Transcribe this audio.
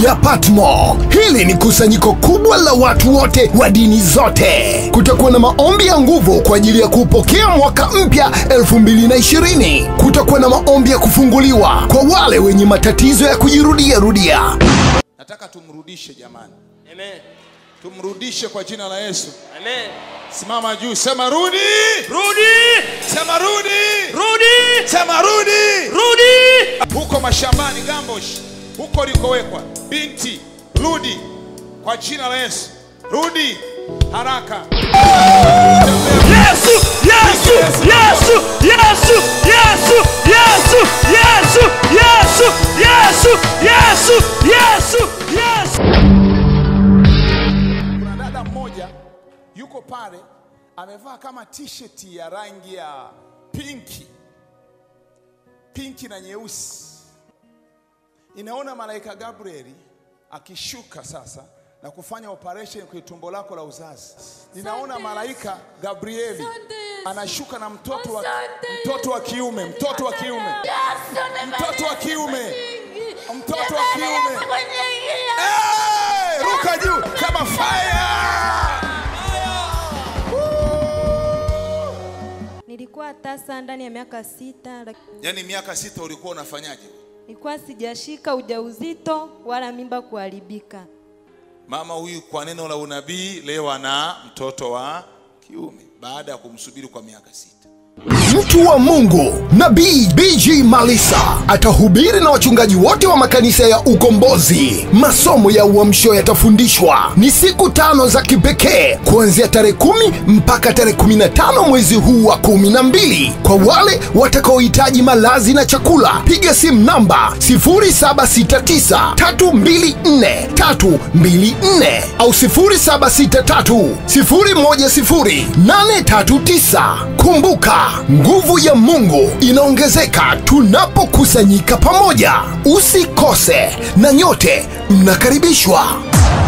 ya Patmo. Hili ni kusanyiko kubwa la watu wote wa dini zote. Kutakuwa na maombi ya nguvu kwa ajili ya kupokea mwaka mpya 2020. Kutakuwa na maombi ya kufunguliwa kwa wale wenye matatizo ya kujirudia rudia. nataka tumrudishe jamani Amen. tumrudishe kwa jina la yesu Amen. simama juu sema rudi Rudi! sema rudi Rudi! sema rudi Rudi! huko mashambani gambosh huko ulikowekwa binti rudi kwa jina la yesu rudi haraka Yesu! Yesu! Yesu! Yesu! Yesu! Yesu! Yesu! Yesu! Yesu! Yesu! Yesu! Yesu! kuna dada mmoja yuko pale amevaa kama t-shirt ya rangi ya pinki pinki na nyeusi inaona malaika gabrieli akishuka sasa na kufanya operation kwenye tumbo lako la uzazi ninaona malaika gabrieli anashuka na mtoto wa, mtoto wa kiume mtoto wa kiume mtoto wa kiume mtoto wa kiume Hey, ruka juu kama fire Nilikuwa tasa ndani ya miaka sita, lak- yaani miaka sita ulikuwa unafanyaje nilikuwa sijashika ujauzito wala mimba kuharibika. mama huyu kwa neno la unabii leo ana mtoto wa kiume baada ya kumsubiri kwa miaka sita Mtu wa Mungu Nabii BG Malisa atahubiri na wachungaji wote wa makanisa ya Ukombozi. Masomo ya uamsho yatafundishwa. Ni siku tano za kipekee kuanzia tarehe kumi mpaka tarehe kumi na tano mwezi huu wa kumi na mbili. Kwa wale watakaohitaji malazi na chakula, piga simu namba 0769324324 au 0763010839. Kumbuka, nguvu ya Mungu inaongezeka tunapokusanyika pamoja. Usikose, na nyote mnakaribishwa.